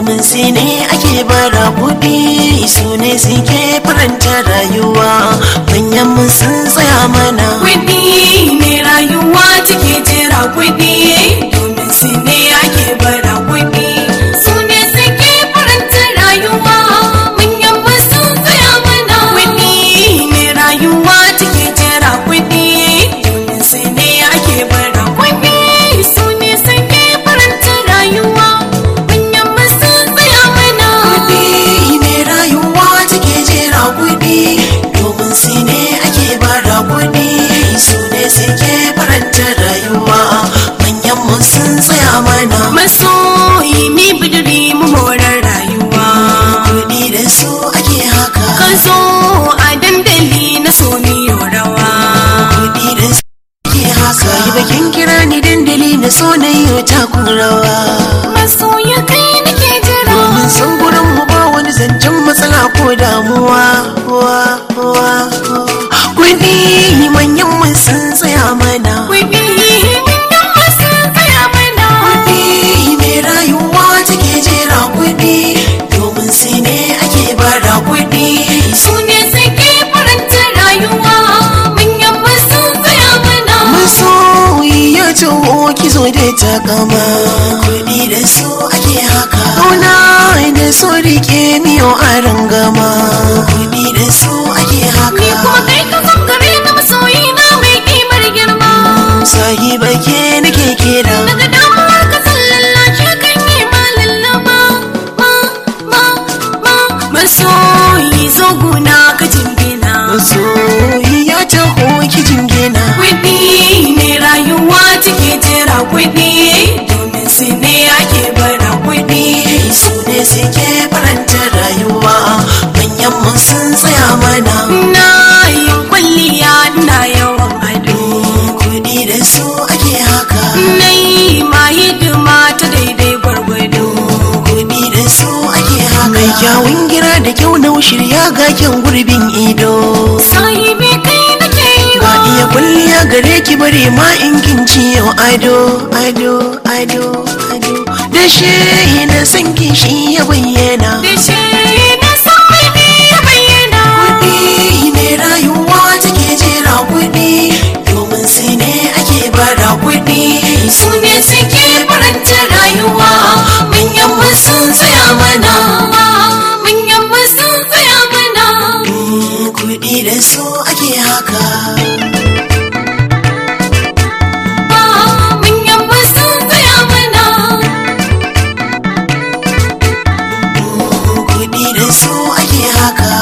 domin sai ne ake bara kuɗi su ne suke faranta rayuwa manyan mun sun tsaya mana Kuɗi ne rayuwa take jira kuɗi domin su ne ake bara kuɗi. Su ne suke faranta rayuwa manyan masu tsaya mana. Kuɗi ne rayuwa take jira kuɗi domin su ne ake bara kuɗi. Su ne suke faranta rayuwa manyan masu tsaya mana. kuɗi ne rayuwa take jera kuɗi domin su ne ake bara kuɗi su ne suke faranta rayuwa manyan mun sun tsaya mana Masoyi mi bidiri mu morar rayuwa. kuɗi da su ake haka ka zo a dandali na so miyo rawa kuɗi da su ake haka yi bakin kira ni dandali na so na yi takun rawa masoya kai nake jira domin san gurin mu ba wani zancen matsala ko damuwa wa wa kuɗi manyan mun sun tsaya mana kuɗi manyan masu tsaya mana kuɗi mai rayuwa take jera kuɗi domin sai ne ake bara kuɗi su ne suke faranta rayuwa manyan masu tsaya mana masoyi ya taho kizo da takama kuɗi da su ake haka Kauna da so rike miyo a rangama kuɗi da su ake ni haka kuma kai ka zan gare na masoyi na mai kimar girma sahiba ke nake kira daga damuwar ka sallallace kan yi ma lallaba ma ma ma masoyi zo guna ka jingina masoyi ya taho ki jingina Kuɗi ne rayuwa take jira kuɗi domin su ne ake bara kuɗi. su ne suke faranta rayuwa manyan mun sun tsaya mana Na yin kwalliya na yawan ado. kuɗi da su ake haka Na yi ma hidima ta daidai gwargwado. kuɗi da su ake haka mai kyawun gira da kyau na shirya ga kyan gurbin ido Sahibi kai nake yi ba wa. iya kulliya gare ki bare ma in kin ciyo ado ado ado ado da shi na san kishi ya bayyana Da shi na san mai ne ya bayyana. kuɗi ne rayuwa take jera kuɗi domin sai ne ake bara kuɗi Su ne suke faranta rayuwa manyan masu tsaya mana. Manyan masu tsaya mana. kuɗi da su ake haka manyan masu tsaya mana kuɗi da su ake haka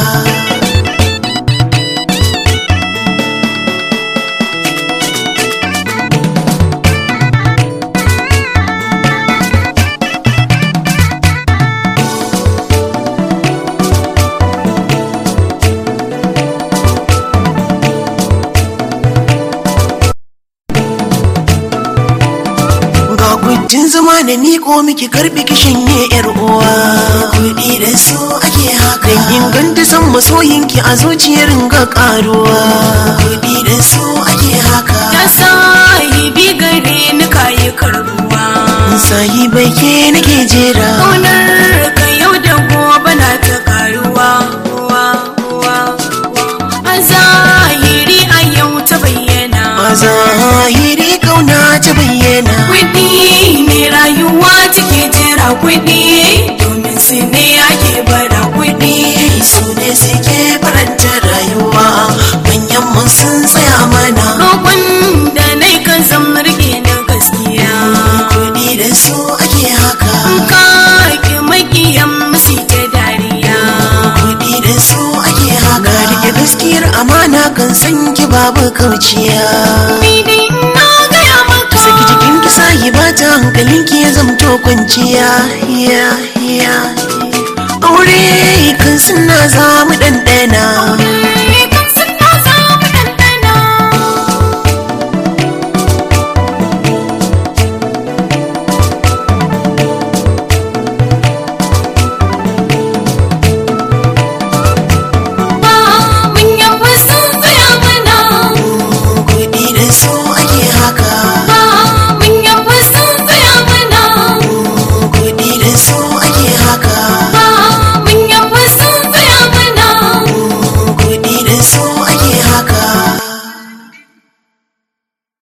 ga gujin zama da miko miki karbi ki shanye yar uwa kuɗi da su ake haka dan inganta san masoyinki a zuciyar ga karuwa kuɗi da su ake haka ya sahibi gare ni kayi karbuwa sahibai ke nake jera ƙaunar ka yau da gobe na ta karuwa wa wa a zahiri a yau ta bayyana a zahiri kauna ta bayyana kuɗi ne rayuwa take jira kuɗi domin su ne ake bara kuɗi su ne suke faranta rayuwa manyan mun sun tsaya mana roƙon da nai kan san rike na gaskiya kuɗi da su ake haka ka ki makiyan musu ta dariya kuɗi da su ake haka rike gaskiyar amana kan san ki babu kauciya ni dai na gaya maka saki jikin ki sahi ba ta hankalin ki ya zamto kwanciya ya ya aure kan suna za mu ɗanɗana